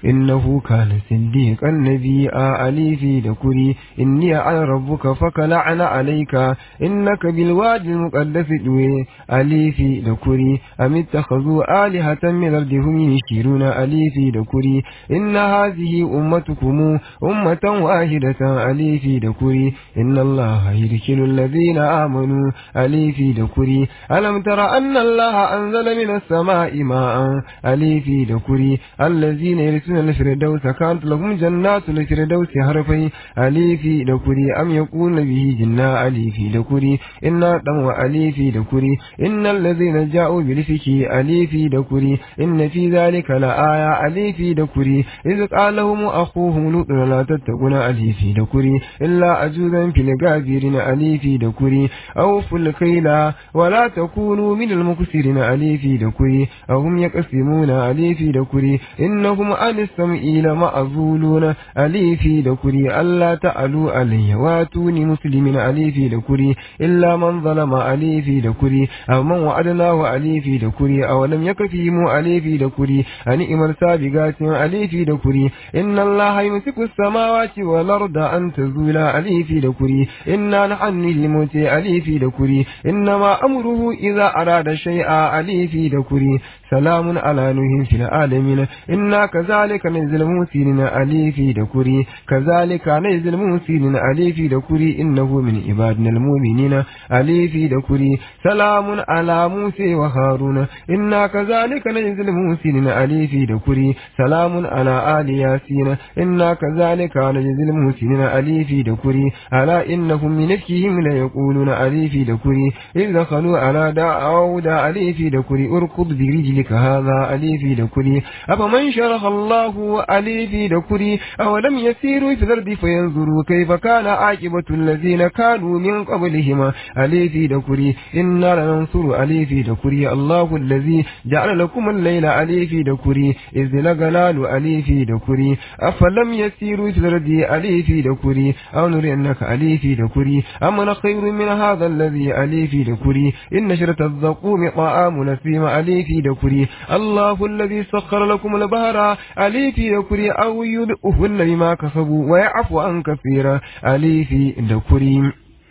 إنه كان صديقا نبيا أليفي دكري إني أنا ربك فكلعن عليك إنك بالوادي المقدس دوي أليفي دكري أم اتخذوا آلهة من الأرض هم يشيرون أليفي دكري إن هذه أمتكم أمة واحدة أليفي دكري إن الله يدخل الذين آمنوا أليفي دكري ألم تر أن الله أنزل من السماء ماء أليفي دكري الذين يرثون الفردوس كانت لهم جنات الفردوس حرفي أليفي دكري أم يقول به جنا أليفي دكري إن دم أليفي دكري إن الذين جاءوا بالفك أليفي دكري إن في ذلك لآية أليفي دكري إذ قال لهم أخوهم لوط لا تتقون أليفي دكري إلا أجوزا في الغابرين أليفي دكري أوفوا الكيل ولا تكونوا من المكسرين أليفي دكري أهم يقسمون أليفي دكري إنهم عن السمع لمعزولون أليفي دكري ألا تعلوا علي واتوني مسلمين أليفي دكري إلا من ظلم أليفي دكري أو من وعدناه أليفي دكري أو لم يكفيهم أليفي دكري أن إمر سابقات أليفي دكري إن الله يمسك السماوات والأرض أن تزولا أليفي دكري إنا نحن الموت أليفي دكري إنما أمره إذا أراد شيئا أليفي دكري سلام على نوح في العالمين إنا كذلك نزل الموسين أليفي دكري كذلك نزل الموسين أليفي دكري إنه من عبادنا المؤمنين أليفي دكري سلام على موسى وهارون إنا كذلك نزل الموسين أليفي دكري سلام على آل ياسين إنا كذلك نجزي المحسنين أليفي دكري ألا إنهم من إفكهم ليقولون أليفي دكري إذ دخلوا على داود أليفي دكري أركض برجلك هذا أليفي دكري أفمن شرح الله أليفي دكري أولم يسيروا في الأرض فينظروا كيف كان عاقبة الذين كانوا من قبلهم أليفي دكري إنا لننصر أليفي دكري الله الذي جعل لكم الليل أليفي دكري إذ لغلال أليفي دكري أفلم يسيروا في الأرض أليفي دكري أو نرينك أليفي دكري أمن خير من هذا الذي أليفي دكري إن شرة الزقوم طعام نسيم أليفي دكري الله الذي سخر لكم البهر أليفي دكري أو يدئهن بما كسبوا ويعفو عن كثيرا أليفي دكري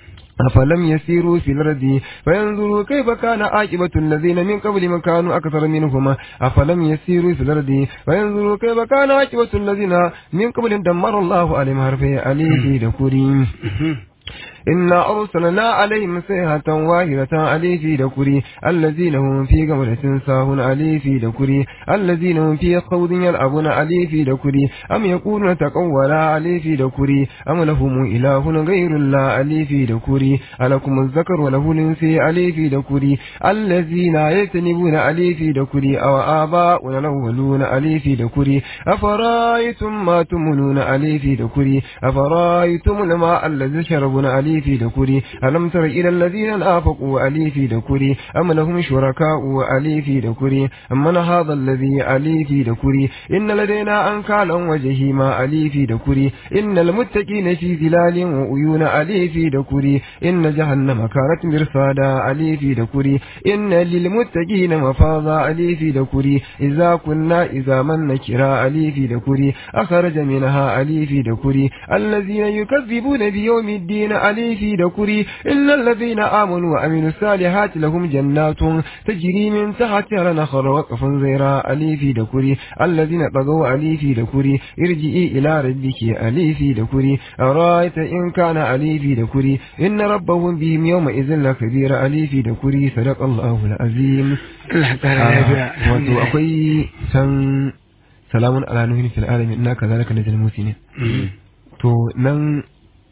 أفلم يسيروا في الأرض فينظروا كيف كان عاقبة الذين من قبلهم كانوا أكثر منهم أفلم يسيروا في الأرض فينظروا كيف كان عاقبة الذين من قبلهم دمر الله عليهم حرفه عليه دكورين إنا أرسلنا عليهم صيحة واحدة علي في دكري الذين هم في غمرة ساهون علي في دكري الذين هم في خوض يلعبون علي في دكري أم يقولون تقولا علي في دكري أم لهم إله غير الله علي في دكري ألكم الذكر وله الأنثى علي في دكري الذين يجتنبون علي في دكري أو آباؤنا الأولون علي في دكري أفرأيتم ما تمنون علي في دكري أفرأيتم الماء الذي شربون علي في دكري ألم تر إلى الذين نافقوا علي في دكري أم لهم شركاء علي في دكري أمن هذا الذي علي في دكري إن لدينا أنكالا وجهيما علي في دكري إن المتقين في ظلال وعيون علي في دكري إن جهنم كانت مرصادا علي في دكري إن للمتقين مفاضا علي في دكري إذا كنا إذا من نكرا علي في دكري أخرج منها علي في دكري الذين يكذبون بيوم الدين علي في دكري إن الذين آمنوا وعملوا الصالحات لهم جنات تجري من تحتها الأنهار وقف زيرا علي في دكري الذين طغوا علي في دكري ارجئي إلى ربك علي في دكري أرأيت إن كان علي في دكري إن ربهم بهم يومئذ لكبير علي في دكري صدق الله العظيم Allah ƙara lafiya. wato akwai san salamun ala nuhin fil alamin inna kazalika najal musinin to nan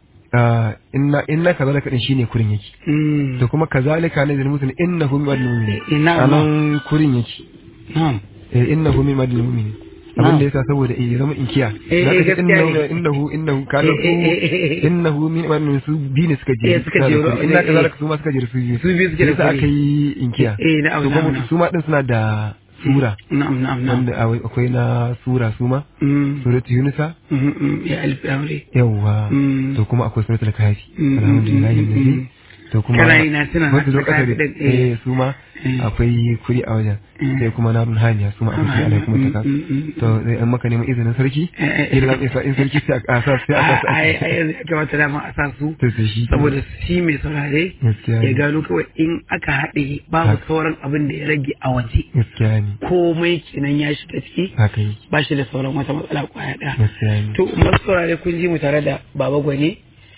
ah, inna inna kazalika din shine kurin yake Mm. to kuma kazalika najal musinin innahu min madal mu'minin Eh, na'am. anan kurin yake Na'am. eh innahu min madal mu'minin abin da yasa saboda eh ya zama inkiya Eh, Zaka eh, ce gaskiya innahu ne. innahu innahu kana Eh, eh, eh, eh, eh. innahu min madal su bi ne suka je Eh, suka je, Suna da kuri. inna eh, eh. kazalika su ma suka je su biyu Su biyu suke da Yasa kuri. aka yi inkiya Eh, na'am, to kuma na'am, na'am. su ma din suna da sura Na'am, na'am, na'am. wanda awai- akwai na sura su ma Mm. suratu yunusa Mm, mm, Ya alfi aure. yawwa Mm. to kuma akwai suratul kafi Mm, alhamdulillah mm, mm, alladhi mm. to kuma Kana yi na tuna na wasu saka lokacin ɗin, eh. eh su ma Eh. akwai kuri a wajen Eh. sai kuma narun haniya su ma akwai kuri alaikum Mm, ta mm, mm, to sai an maka neman izinin sarki Eh, eh, eh. idan isa in sarki sai a sa sai a sa a ai ai yanzu ya kamata dama a sa su to sai shi saboda shi mai saurare Gaskiya ya ne. gano kawai in aka haɗe babu Haka. sauran abin da ya rage a waje gaskiya ne komai kenan ya shiga ciki haka yi ba shi da sauran wata matsala kwaya ɗaya gaskiya ne to masu saurare kun ji mu tare da baba gwani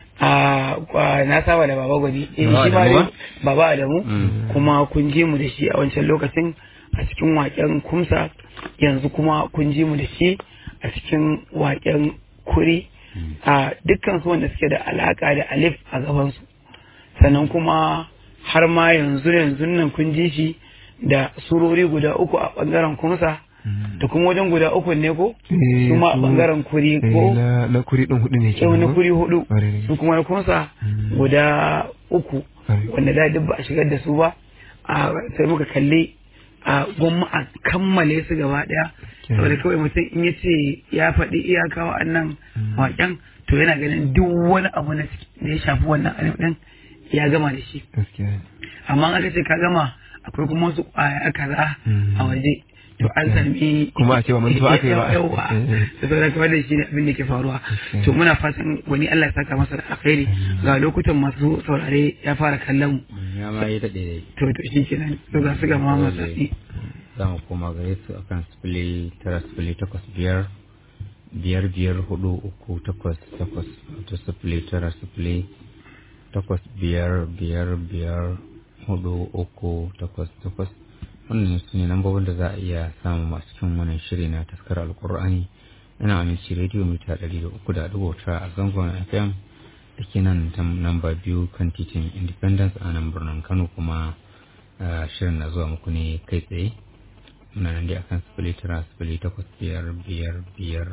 a kwa- na saba da baba gwani eh, Baba shi ma Adamu dai baba Adamu Mm. kuma kun ji mu da shi a wancan lokacin a cikin waken kumsa yanzu kuma kun ji mu da shi a cikin waken kuri a dukkan su wanda suke da alaka da alif a gabansu sannan kuma har ma yanzu yanzu nan kun ji shi da surori guda uku a bangaren kumsa da kuma wajen guda uku ne ko Eh, su ma a su- bangaren kuri Eh, ko na na kuri din hudu ne yau na kenan, kuri hudu Ƙwarai da su kuma na kunsa Mm. guda uku Ƙwarai. wanda da duk ba a shigar da su ba a sai muka kalli a gwamma a kammale su gaba daya Okay. saboda kawai mutum in ya ce ya faɗi iyaka wa'annan Mm. waƙen to yana ganin duk wani abu na ciki da ya shafi wannan alif ɗin ya gama da shi gaskiya ne amma in aka ce ka gama akwai kuma wasu ƙwaya kaza Mm. a waje to an sami Kuma a ce ba mantuwa aka yi ba. yawa Eh. da saboda kamar da shi ne abin da ke faruwa Okay. to muna fatan wani Allah ya saka masa da alkhairi ga lokutan masu saurare ya fara kallon mu ya ma yi daɗe dai to to shi kenan to ga su ga mama sasi za mu koma gare su akan sifili tara sifili takwas biyar biyar biyar hudu uku takwas takwas wato sifili tara sifili takwas biyar biyar biyar hudu uku takwas takwas wannan su ne lambobin da za a iya samu masu cikin wannan shiri na taskar alkur'ani ina aminci rediyo mita ɗari da uku da dubu tara a zangon fm da ke nan ta namba biyu kan titin independence a nan birnin kano kuma ah, shirin na zuwa muku ne kai tsaye muna nan dai akan sifili tara sifili takwas biyar biyar biyar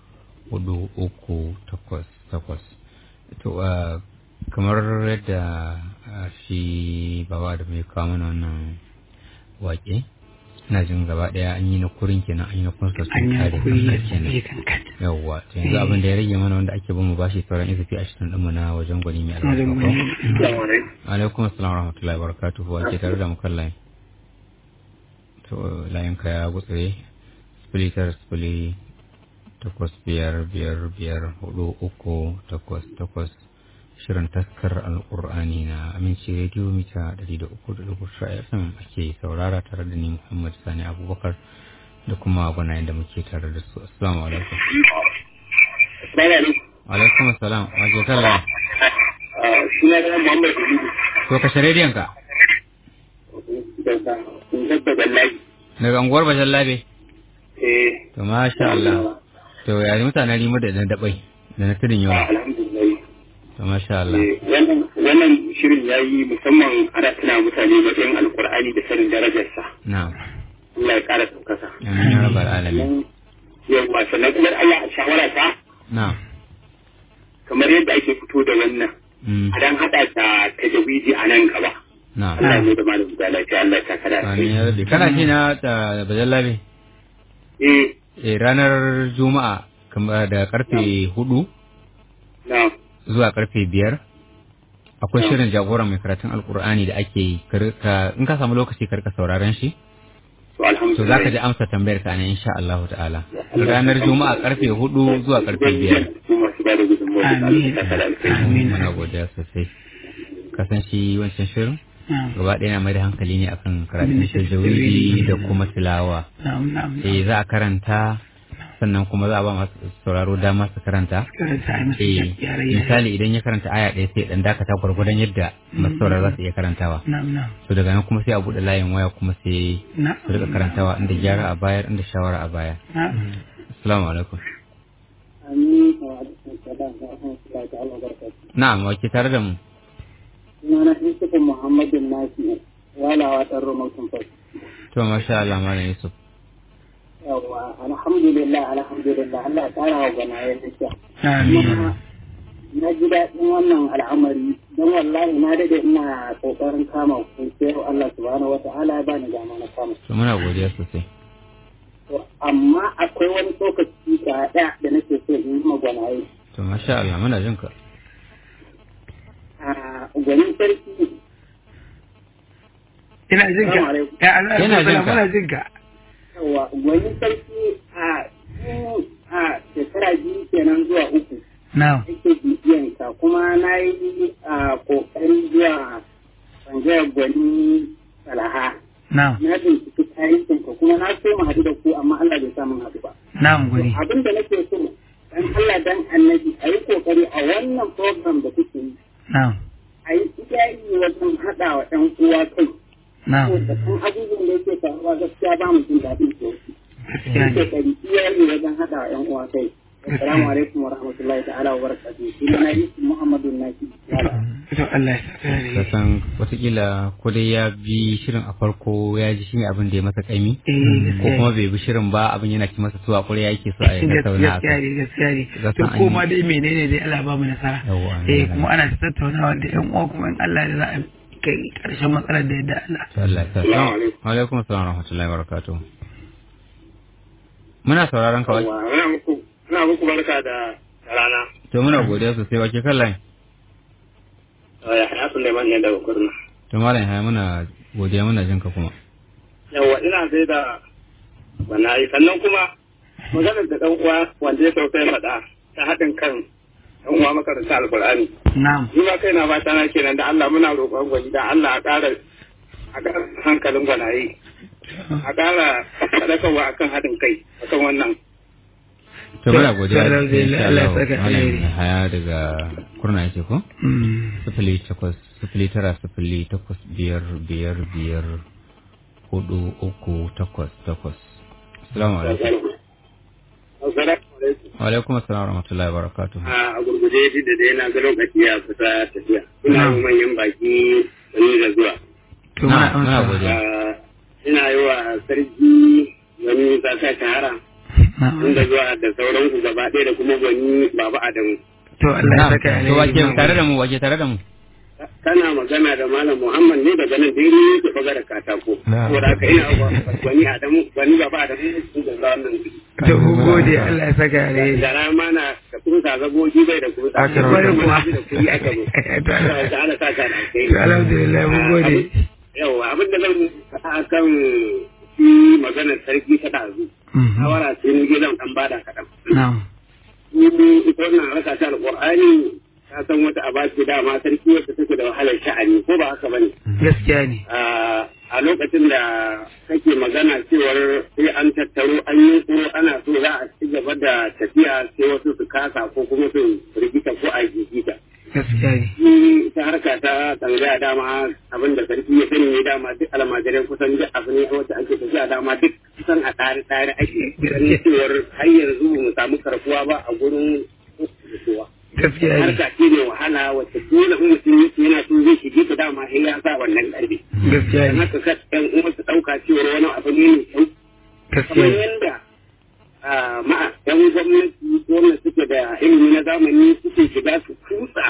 hudu uku takwas takwas to ah, kamar yadda ah, shi baba da mai kawo mana wannan wake ina jin gaba daya an yi na kurin kenan an yi na kunsa sun an yi kare kuri kansa da kenan tsaye kankan yawwa to yanzu abin da ya rage mana wanda ake bin mu bashi sauran izafi ashirin ɗinmu na wajen gwani mai wajen albarka ko? gwani alaikum assalam wa rahmatullahi wa barakatuhu wa ke tare da mu kan layin to layin ka ya gutsire sifili tara sifili takwas biyar biyar biyar hudu uku takwas takwas shirin taskar alƙur'ani na aminci rediyo mita ɗari da uku da dubu tara fm ake saurara tare da ni muhammad sani abubakar da kuma gwanayen da muke tare da su assalamu alaikum alaikum assalam wa ke kan layin suna da Muhammad Kudu to kashe rediyon ka daga Kuntar da Gallabi. daga unguwar bajan labe Eh, to masha Allah to ya mutanen rimu da na dabai da na tudun yawa alhamdulillah. to masha Allah Eh, Wannan wannan shirin ya yi musamman ana tuna mutane matsayin alkur'ani da sanin darajarsa. na'am Allah ya ƙara ɗaukaka. amin ya rabbal alamin Yawwa sannan kuma Allah a shawara ta na'am kamar yadda ake fito da wannan. mm A dan haɗa ta tajawidi a nan gaba. na'am Allah ya mai da malam da lafiya Allah ya saka da amin ya rabbi kana ji na da bajan labe Eh, eh ranar juma'a kamar da karfe hudu na. zuwa karfe biyar akwai shirin jagoran mai karatun alkur'ani da ake yi Kar ka- in ka samu lokaci karka sauraron shi To alhamdulillah. to za ka ji amsa tambayar ka ne insha Allah ta'ala ranar juma'a karfe hudu zuwa karfe biyar Masu ba da gudunmawa da Allah ya saka da alkhairi. Amin. muna godiya sosai kasan shi wancan shirin na'am gaba ɗaya na mai da hankali ne akan karatun tajawidi da kuma tilawa na'am na'am eh za a karanta sannan kuma za a ba masu sauraro dama su karanta karanta a masa eh yare yare misali idan ya karanta aya ɗaya sai dan dakata gwargwadon yadda masu sauraro za su iya karantawa na'am na'am to daga nan kuma sai a buɗe layin waya kuma sai na'am su rika karantawa inda gyara a baya inda shawara a baya na'am assalamu alaikum Amin. Wa alaikum salam wa rahmatullahi ta'ala wa barakatuh. na'am wake tare da mu sunana Yusufu Muhammadu Nasi walawa ɗan Romautin Fas. to masha Allah malam Yusuf Yawwa, alhamdulillah, alhamdulillah, Allah ya ƙara wa gana ya lafiya. amin Kuma na ji daɗin wannan al'amari don wallahi na dade ina ƙoƙarin kama ku sai yau Allah subhanahu wa ta'ala ya bani dama na kama. to muna godiya sosai To, amma akwai wani lokaci ga ɗaya da nake so in yi magwanaye. to masha Allah muna jin ka a gwanin sarki ina jin ka Assalamu alaikum. ya Allah Yana jin ka. yawa muna jin ka gwanin sarki a tun a shekara biyu kenan zuwa uku na'am ake bibiyan ka kuma na yi a kokarin zuwa bangaren gwani salaha na'am na binciki tarihin ka kuma na so mu haɗu da ku amma Allah bai samu haɗu ba na'am gwani abin da nake so dan Allah dan annabi a yi kokari a wannan program da kuke yi na'am a yi iyayi wajen haɗa wa ɗan uwa kai na'am ko da kan abubuwan da yake faruwa gaskiya ba mu jin daɗin su gaskiya ne kokari iyayi wajen haɗa wa ɗan uwa kai assalamu alaikum wa rahmatullahi ta'ala wa barakatuh sunana Yusuf Muhammadu Naki to Allah ya saka da ka san watakila ko dai ya bi shirin a farko ya ji shi ne abin da ya masa kaimi eh ko kuma bai bi shirin ba abin yana ci masa tuwa kure yake so a yi tattauna a gaskiya kai ne gaskiya ne Ga to san an koma yi- dai menene dai Allah ba mu nasara Yawwa, an eh yi kuma ana ta tattaunawa da yan uwa kuma in Allah da za a kai karshen matsalar da yadda Allah To Allah ya sa Assalamu alaikum. wa alaikum assalam wa rahmatullahi wa barakatuh muna sauraron ka wai Ina muku ina muku barka da rana. to muna godiya sosai wake kan line Ya haya Suleiman ne daga Kurna. to malam ya muna godiya muna jin ka kuma Yawwa ina sai da bana yi sannan kuma maganar da ɗan uwa wanda ya sauka ya faɗa ta haɗin kan ɗan uwa makaranta alkur'ani. na'am Ni ma kaina ba na kenan da Allah muna roƙon gwani da Allah a ƙara a ƙara hankalin gwanaye. A ƙara faɗakarwa akan haɗin kai akan wannan. to muna godiya To, alhamdulillah, insha Allah ya Allah. saka malam alheri. haya daga kurna yake ko Mm. sifili takwas sifili tara sifili takwas biyar biyar biyar hudu uku takwas takwas assalamu alaikum Assalamu alaikum. wa alaikum assalam wa rahmatullahi wa barakatuh a gurguje shi da dai na ga lokaci ya fita tafiya ina Na'am. yi manyan baki sani da zuwa to Na- muna muna amsa godiya. Ah, ina yi wa sarki wani zaka shahara na'am inda zuwa da sauran ku gaba ɗaya da kuma gwani baba adamu to Allah ya Na'am. saka to wake alheri tare da mu wake tare da mu kana magana da malam muhammad ne daga nan dai ne ke baga da katako Na'am. saboda haka ina wa gwani adamu gwani baba adamu sun da zuwa nan to mun gode Allah ya saka alheri da rama na da kusa zagogi bai da kusa Aka da rawa. kuma da kuri aka zo To, Allah- da ala saka da kai to alhamdulillah mun gode yau abin da zan faɗa kan shi maganar sarki ta ɗazu Mhm. shawara sai ni zan ɗan bada kaɗan na'am su ita wannan harka ta alƙur'ani ta san wata aba ce dama sarki wacce take da wahalar sha'ani ko ba haka bane gaskiya ne a lokacin da kake magana cewar sai an tattaro an yi ko ana so za a ci gaba da tafiya sai wasu su kasa ko kuma su rigita ko a gigita gaskiya ne shi ta harka ta tsangaya dama abin da sarki ya sani ne dama duk almajirai kusan duk abu ne wacce ake tafiya dama duk kusan a tsare tsare ake ganin cewar har yanzu ba mu samu karkuwa ba a gurin kowa gaskiya ne harka ce mai wahala wacce dole in mutum yake yana so zai shige ta dama sai ya sa wannan karfi gaskiya dan ne haka ka ɗan uwa su ɗauka cewar wani abu ne mai kyau gaskiya kamar ne yadda ah, ma'a yan gwamnati wanda suke da ilimi na zamani suke shiga su kutsa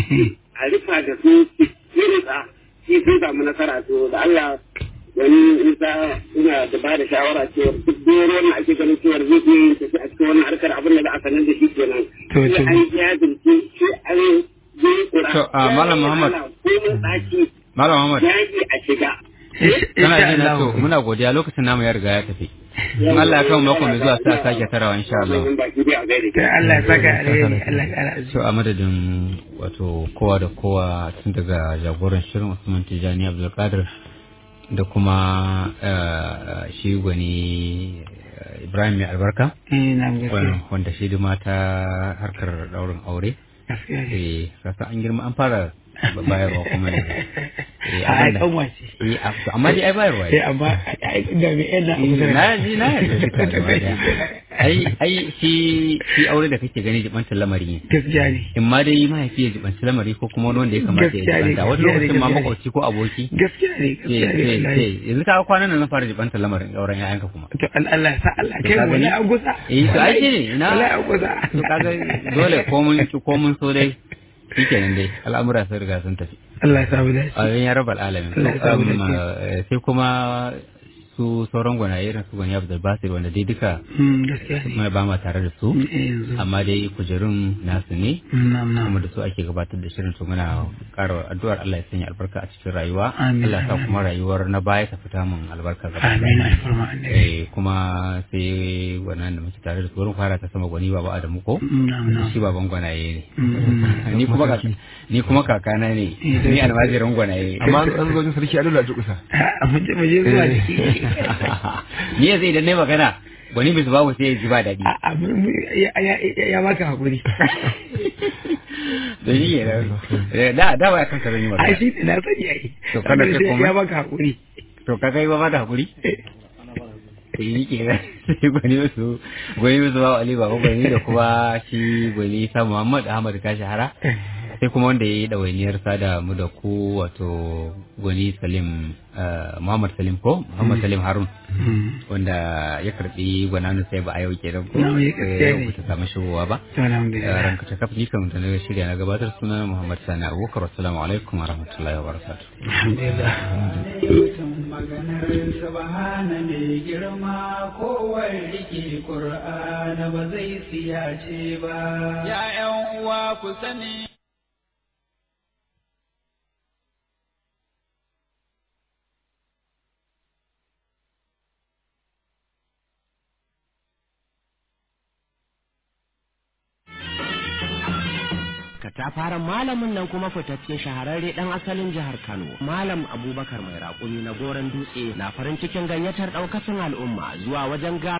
a rufa da su irinsa shi sun samu nasara to da Allah wani isa ina da ba da shawara cewa duk doro wannan ake ganin cewa zai iya yin tafi a cikin wannan harkar abin da za a sanar da shi kenan To, to. sai an jajirce sai an yi kura To, ah, Malam Muhammad. komin tsaki malam Muhammad yaji a shiga kana insha ji na to Allah muna godiya lokacin namu ya riga ya tafi in Allah ya kawo mako mai zuwa sai a sake tarawa insha Allah baki dai a gaida to Allah ya saka alheri Allah ya kara so a madadin wato kowa da kowa tun daga jagoran shirin Usman Tijani Abdulkadir da kuma eh, shi gwani eh, Ibrahim mai albarka eh na gaskiya wanda shi duma ta harkar daurin aure gaskiya ne eh kasa an girma an fara bayarwa kuma ne eh a ai abinda- kan wace eh a- amma dai ai bayarwa sai amma ai da me yana na ji na yarda duka gaba daya. ai ai shi shi aure da kake gani jibantar lamari ne gaskiya ne in ma dai mahaifi ya jibanci lamari ko kuma wani wanda ya kamata ya Gaskiya ne, jibanta wani gaskiya ne, lokacin ma gaskiya ne. makwabci ko aboki gaskiya ne sai gaskiya ne sai wallahi. sai yanzu ka kwanan nan na fara jibantar lamarin auren ƴaƴanka kuma to al- Allah ya sa Allah kai ka mu gani? wani an gusa eh to ai ne ina wallahi an gusa to kaga dole ko mun ki ko mun so dai shikenan dai al'amura sun riga sun tafi Allah ya sa mu dace ayoyin ya rabbal alamin Allah ya sa mu Um, dace. eh, sai kuma su sauran gwanaye irin su gwani Abdul Basir wanda dai duka Mm, gaskiya ne mai ba ma tare da su Mm, eh, yanzu amma dai kujerun nasu ne na'am na'am kuma da su ake gabatar da shirin to muna ƙara addu'ar Allah ya sanya albarka a cikin rayuwa Amin, Allah ya sa amin. kuma rayuwar na baya ta fita mun albarka gaba ɗaya. amin alfarma annabi eh kuma sai wannan da muke tare da su wurin fara ta sama gwani baba Adamu ko Mm, na'am na'am shi baban gwanaye Mm, ne ni kuma kaka ni kuma kakana ne ni almajirin gwanaye amma an zo wajen sarki a dole a durƙusa a mu je mu je zuwa da shi ni yanzu idan nayi magana gwani bisu babu sai ya ji ba daɗi A- a- mu- mu- ya ya- ya baka hakuri da shi ke da da ba kan ka zan yi a magana shi ne na sani ai To, kada Amma kai sai komai? ya baka hakuri to ka kai ba ma da hakuri sai yi ke nan sai gwani wasu gwani wasu ba ali ba gwani da kuma shi gwani sa muhammad ahmad ka shahara sai kuma wanda ya yi ɗawainiyar sada mu da ku wato gwani salim eh, muhammad salim ko muhammad salim harun wanda ya karbi gwananu sai ba a yau kenan ko Na, ya Eh, gaskiya yau ne. ba ta samu shigowa ba to alhamdulillah ranka ta kafa kan da na shirya na gabatar suna muhammad sani abubakar assalamu alaikum wa rahmatullahi wa barakatuh alhamdulillah mutum maganar subhana mai girma kowar rike Kur'ana ba zai siyace ba. Ya ’yan uwa ku sani. katafaren malamin nan kuma fitacce shahararre dan asalin jihar Kano malam Abubakar mai raƙumi na goron dutse na farin cikin gayyatar ɗaukacin al'umma zuwa wajen ga